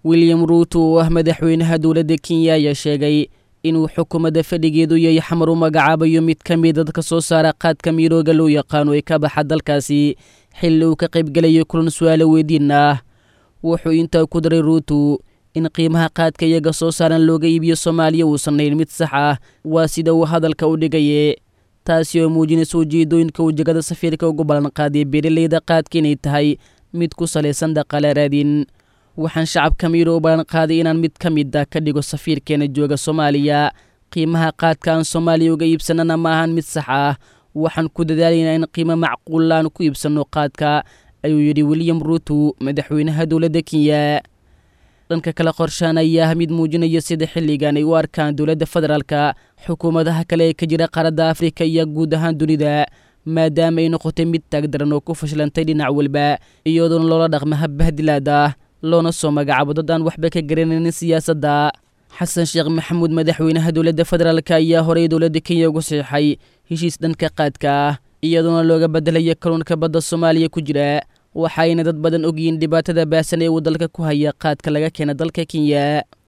william ruuto oo ah madaxweynaha dowladda kenya ayaa sheegay inuu xukuumadda fadhigeedu yahay xamar u magacaabayo mid ka mid dadka soo saara qaadka miirooga loo yaqaano ee ka baxa dalkaasi xilli uu ka qaybgelayo kulan su-aalo weydiin ah wuxuu intaa ku daray ruuto in qiimaha qaadka iyaga soo saaran looga iibiyo soomaaliya uusan hayn mid sax ah waa sida uu hadalka u dhigaye taasi oo muujinaysa ujeedooyinka wejegada safiirka ugu ballan qaadiya beeraleyda qaadka inay tahay mid ku salaysan dhaqaale raadin waxaan shacabka miiro u ballan qaaday inaan mid ka mid ah ka dhigo safiirkeena jooga soomaaliya qiimaha qaadka aan soomaaliya uga iibsanana ma ahan mid sax ah waxaan ku dadaalaynaa in qiimo macquulla aan ku iibsanno qaadka ayuu yidhi william ruuto madaxweynaha dowladda kenya dhanka kale qorshaan ayaa ah mid muujinaya sida xilligan ay u arkaan dowladda federaalka xukuumadaha kale ee ka jira qaaradda afrika iyo guud ahaan dunida maadaama ay noqotay mid taagdaran oo ku fashilantay dhinac walba iyadoona loola dhaqma habbahdilaad ah loona soo magacaabo dad aan waxba ka garanaynin siyaasadda xasan sheekh maxamuud madaxweynaha dowladda federaalk ayaa horey dowladda kenya ugu saxiixay heshiis dhanka qaadka ah iyadoona looga bedelaya kaluunka badda soomaaliya ku jira waxaayna dad badan ogyihiin dhibaatada baasan ee uu dalka ku haya qaadka laga keena dalka kenya